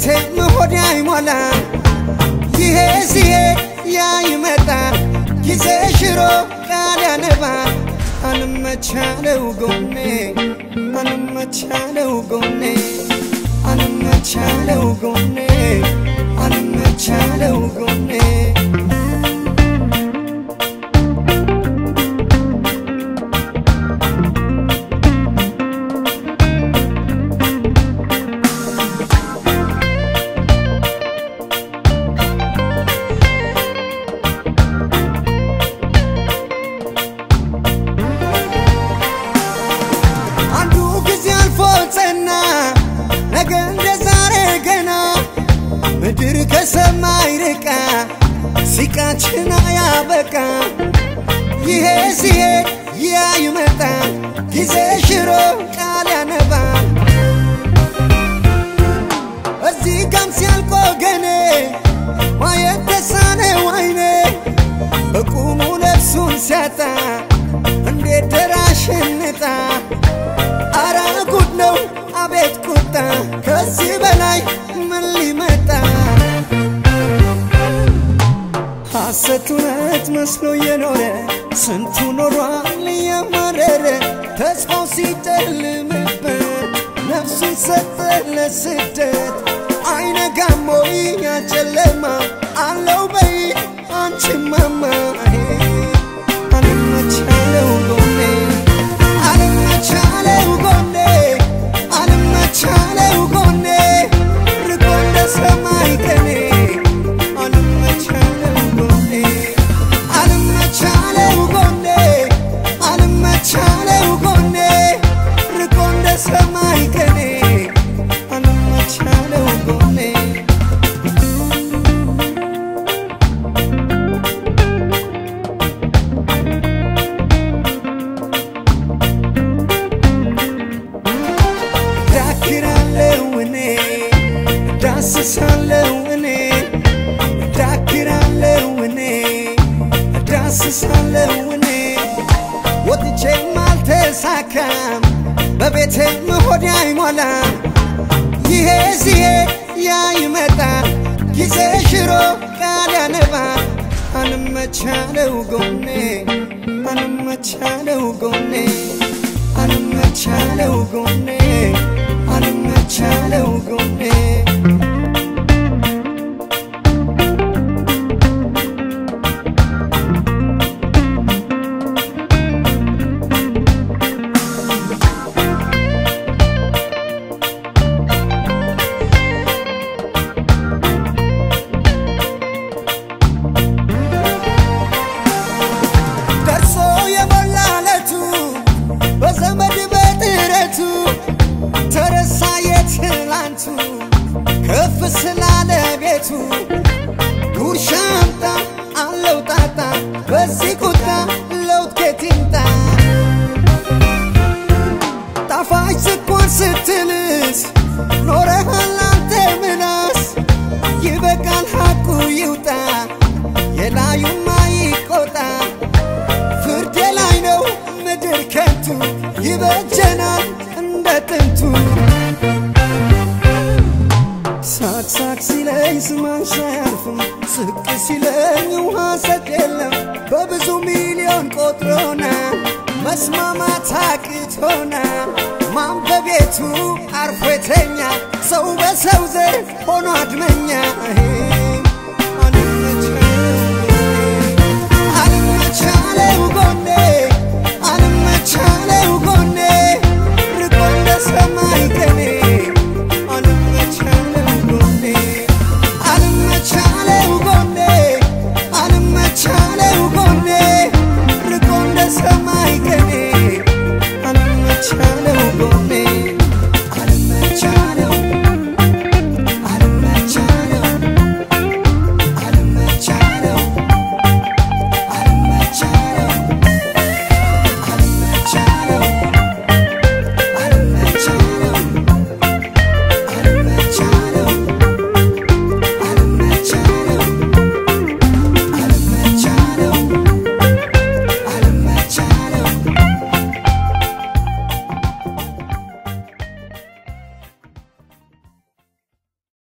በቤቴም ሆዴ አይሞላ ይሄ ሲሄድ ያ ይመጣ ጊዜ ሽሮ ቃል ያነባ አንመቻለው ጎኔ አንመቻለው ጎኔ አንመቻለው ጎኔ አንመቻለው ጎኔ አንዱ ጊዜ አልፎ ጸና ነገ እንደ ዛሬ ገና ምድር ከሰማይ ርቃ ሲቃችን አያበቃ ይሄ ሲሄድ ያ ይመጣ ጊዜ ሽሮ ቃል ያነባ እዚህ ጋም ሲያልቆ ገኔ ማየት ተሳነው አይኔ በቁሙ ነፍሱን ሲያጣ እንዴት ደራሽንጣ አረ ጉድ ነው አቤት ቁጣ ከዚህ በላይ ምን ሊመጣ ሐሰት እውነት መስሎ የኖረ ስንቱ ኖሯል እያማረረ ተስፋው ሲጨልምበት ነፍሱን ሰጠ ለስደት አይነጋም ወይ ያ ጨለማ አለው በይ አንቺማማ አልመቻለው ጎኔ አልመቻለው ጎኔ አልመቻለው ጎኔ ርቆ እንደ ሰማይ ቀኔ አልመቻለው ጎኔ አልመቻለው ጎኔ አልመቻለው ጎኔ ርቆ እንደ ሰማይ ቀኔ አልመቻለው ጎኔ ዳክራለው እኔ ዳስሳለው እኔ ዳክራለው እኔ ዳስሳለው እኔ ወጥቼም አልተሳካም በቤቴም ሆዴ አይሞላም ይሄ ሲሄድ ያ ይመጣ ጊዜ ሽሮ ቃል ያነባ አንመቻለው ጎኔ አንመቻለው ጎኔ አንመቻለው ጎኔ አንመቻለው ጎኔ ደርሶ የሞላለቱ በዘመድ በጥረቱ ተረሳ የትላንቱ ከፍ ስላለ ቤቱ ጉርሻ አምጣ አለው ጣጣ በዚህ ቁጣ ለውጥ ከየት ይምጣ ጣፋጭ ስኳር ስትልስ ኖረሃል አንተ ምናስ ይበቃል ሐቁ ይውጣ የላዩማ ይቆጣ ፍርድ ላይ ነው ምድር ከንቱ ይበጀናል እንደ ጥንቱ ሳቅ ሳቅ ሲለኝ ስማንሽ አያልፍም ስቅ ሲለኝ ውሃ ሰጥ የለም በብዙ ሚሊዮን ቆጥሮና መስማማት አቅቶና ማን በቤቱ አርፎ የተኛ ሰው በሰው ዘር ሆኖ አድመኛ